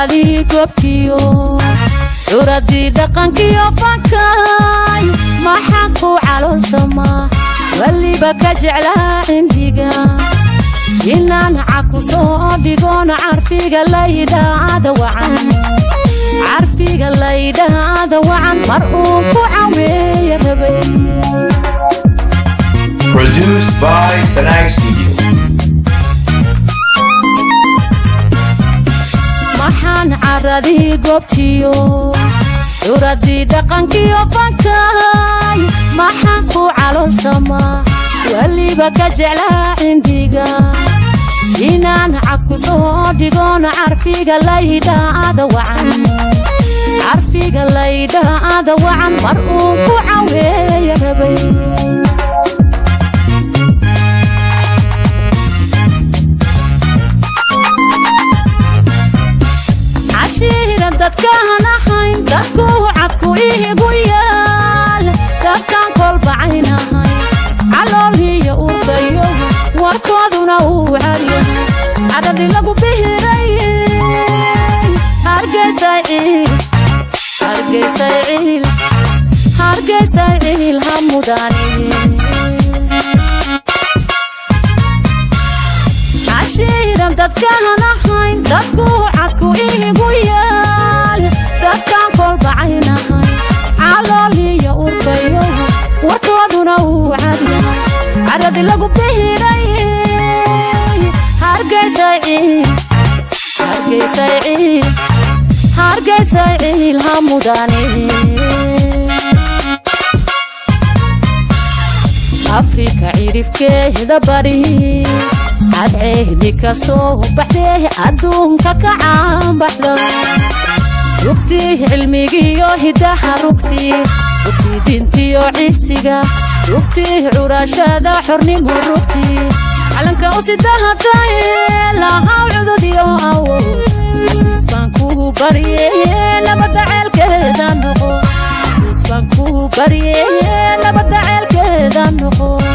caradii goobtiyo curadii dhaqankiyo fankay maxaan ku caloolsamaa weliba ka jeclaa cindiga inaan caku soo dhigoon carfiga laydhaada wacan carfiga laydhaada wacan mar uun ku caweeya rabay Produced by Sanag Studio. maxaan caradii goobtiyo curadii dhaqankiyo fankay maxaan ku caloolsamaa weliba ka jeclaa cindiga inaan caku soo dhigoon carfiga laydhaada wacan carfiga laydhaada wacan mar uun ku caweeya rabay cashiira dadkaan ahayn dadku cadku iigu yaal dadkaan kolbacayn ahayn calooliyo urfayo warkooduna uu cadyahay cadhadii lagu bihiray hargeysay ciil hargeysay ciil hargeysay ciil ha mudani cashiiran dadkaan ahayn dadku cadku iigu yaal dadkaan kolbacayn ahayn calooliyo urfayo warkooduna uu cadyahay cadhadii lagu bihiray hargeysay ciil hargeysay ciil hargeysay ciil ha mudani afrika cirifkeeda bari cadceedi ka soo baxdee adduunka ka caanbaxda rugtii cilmigiyo hidaha rugtii rugtii dintiyo cisiga rugtii curashada xornimo rugtii calanka u sidahatae lahaw cududyo awood xasiis baan kuu barye nabadda ceelkeeda noqo xasiis baan kuu barye nabadda ceelkeeda noqo